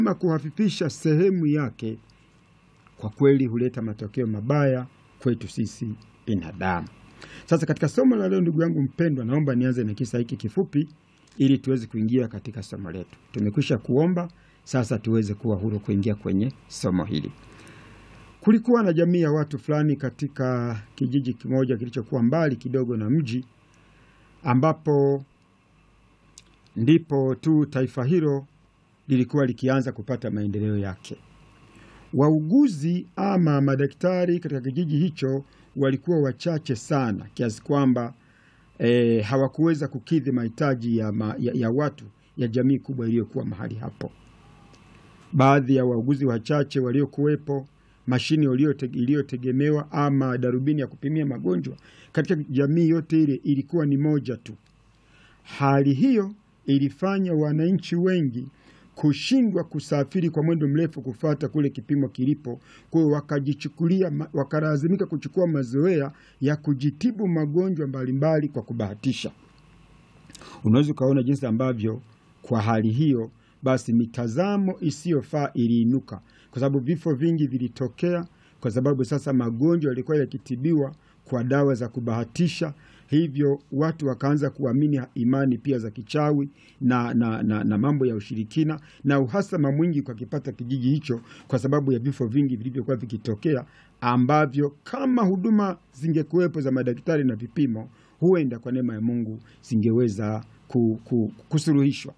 ama kuhafifisha sehemu yake, kwa kweli huleta matokeo mabaya kwetu sisi binadamu. Sasa katika somo la leo, ndugu yangu mpendwa, naomba nianze na kisa hiki kifupi ili tuweze kuingia katika somo letu. Tumekwisha kuomba, sasa tuweze kuwa huru kuingia kwenye somo hili. Kulikuwa na jamii ya watu fulani katika kijiji kimoja kilichokuwa mbali kidogo na mji, ambapo ndipo tu taifa hilo lilikuwa likianza kupata maendeleo yake. Wauguzi ama madaktari katika kijiji hicho walikuwa wachache sana kiasi kwamba e, hawakuweza kukidhi mahitaji ya, ma, ya, ya watu ya jamii kubwa iliyokuwa mahali hapo. Baadhi ya wauguzi wachache waliokuwepo, mashine iliyotegemewa ama darubini ya kupimia magonjwa katika jamii yote ile ilikuwa ni moja tu. Hali hiyo ilifanya wananchi wengi kushindwa kusafiri kwa mwendo mrefu kufata kule kipimo kilipo. Kwa hiyo wakajichukulia, wakalazimika kuchukua mazoea ya kujitibu magonjwa mbalimbali kwa kubahatisha. Unaweza ukaona jinsi ambavyo kwa hali hiyo basi mitazamo isiyofaa iliinuka, kwa sababu vifo vingi vilitokea kwa sababu sasa magonjwa yalikuwa yakitibiwa kwa dawa za kubahatisha. Hivyo watu wakaanza kuamini imani pia za kichawi na, na, na, na mambo ya ushirikina na uhasama mwingi kwa kipata kijiji hicho, kwa sababu ya vifo vingi vilivyokuwa vikitokea, ambavyo kama huduma zingekuwepo za madaktari na vipimo, huenda kwa neema ya Mungu zingeweza kusuluhishwa.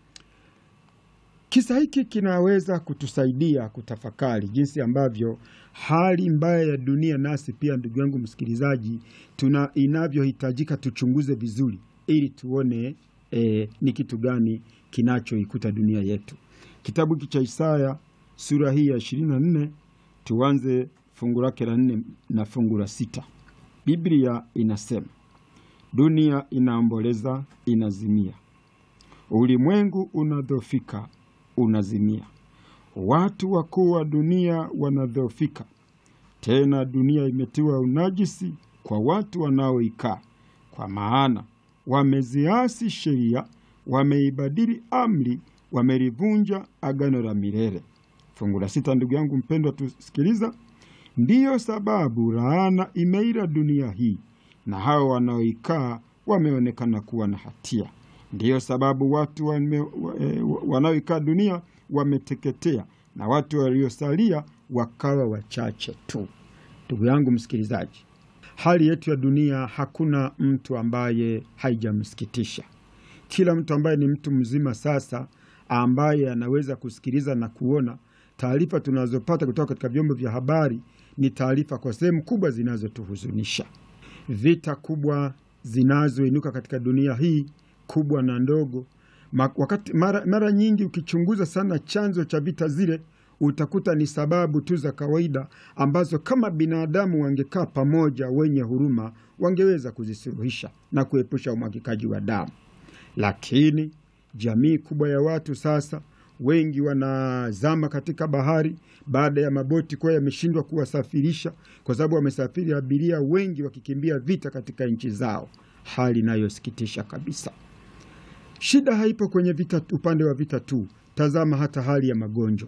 Kisa hiki kinaweza kutusaidia kutafakari jinsi ambavyo hali mbaya ya dunia, nasi pia, ndugu yangu msikilizaji, tuna inavyohitajika tuchunguze vizuri, ili tuone e, ni kitu gani kinachoikuta dunia yetu. Kitabu hiki cha Isaya sura hii ya ishirini na nne tuanze fungu lake la nne na fungu la sita. Biblia inasema, dunia inaomboleza, inazimia, ulimwengu unadhofika unazimia, watu wakuu wa dunia wanadhoofika. Tena dunia imetiwa unajisi kwa watu wanaoikaa, kwa maana wameziasi sheria, wameibadili amri, wamelivunja agano la milele. Fungu la sita, ndugu yangu mpendwa, tusikiliza. Ndiyo sababu laana imeila dunia hii, na hao wanaoikaa wameonekana kuwa na hatia. Ndiyo sababu watu wanaoikaa dunia wameteketea na watu waliosalia wakawa wachache tu. Ndugu yangu msikilizaji, hali yetu ya dunia hakuna mtu ambaye haijamsikitisha. Kila mtu ambaye ni mtu mzima sasa, ambaye anaweza kusikiliza na kuona taarifa tunazopata kutoka katika vyombo vya habari, ni taarifa kwa sehemu kubwa zinazotuhuzunisha. Vita kubwa zinazoinuka katika dunia hii kubwa na ndogo. Wakati mara, mara nyingi ukichunguza sana chanzo cha vita zile utakuta ni sababu tu za kawaida ambazo kama binadamu wangekaa pamoja, wenye huruma, wangeweza kuzisuluhisha na kuepusha umwagikaji wa damu. Lakini jamii kubwa ya watu sasa, wengi wanazama katika bahari baada ya maboti kuwa yameshindwa kuwasafirisha, kwa sababu wamesafiri abiria wengi wakikimbia vita katika nchi zao, hali inayosikitisha kabisa. Shida haipo kwenye vita, upande wa vita tu. Tazama hata hali ya magonjwa.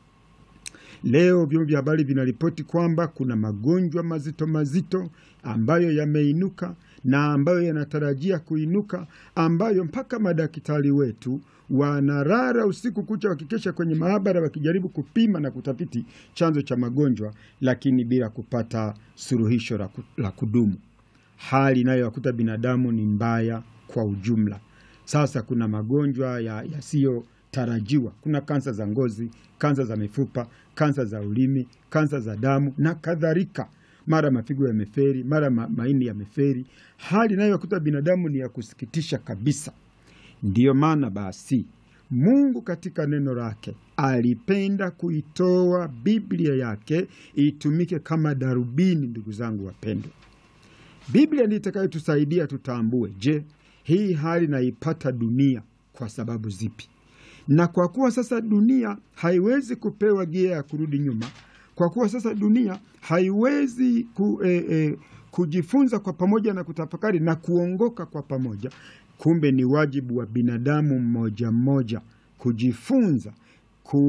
Leo vyombo vya habari vinaripoti kwamba kuna magonjwa mazito mazito ambayo yameinuka na ambayo yanatarajia kuinuka, ambayo mpaka madaktari wetu wanarara usiku kucha wakikesha kwenye maabara wakijaribu kupima na kutafiti chanzo cha magonjwa, lakini bila kupata suluhisho la kudumu. Hali inayowakuta binadamu ni mbaya kwa ujumla. Sasa kuna magonjwa yasiyotarajiwa. Kuna kansa za ngozi, kansa za mifupa, kansa za ulimi, kansa za damu na kadhalika. Mara mafigo yameferi, mara ma maini yameferi. Hali inayowakuta binadamu ni ya kusikitisha kabisa. Ndiyo maana basi Mungu katika neno lake alipenda kuitoa Biblia yake itumike kama darubini. Ndugu zangu wapendwa, Biblia ndiyo itakayotusaidia tutambue, je, hii hali naipata dunia kwa sababu zipi? Na kwa kuwa sasa dunia haiwezi kupewa gia ya kurudi nyuma, kwa kuwa sasa dunia haiwezi ku, eh, eh, kujifunza kwa pamoja na kutafakari na kuongoka kwa pamoja, kumbe ni wajibu wa binadamu mmoja mmoja kujifunza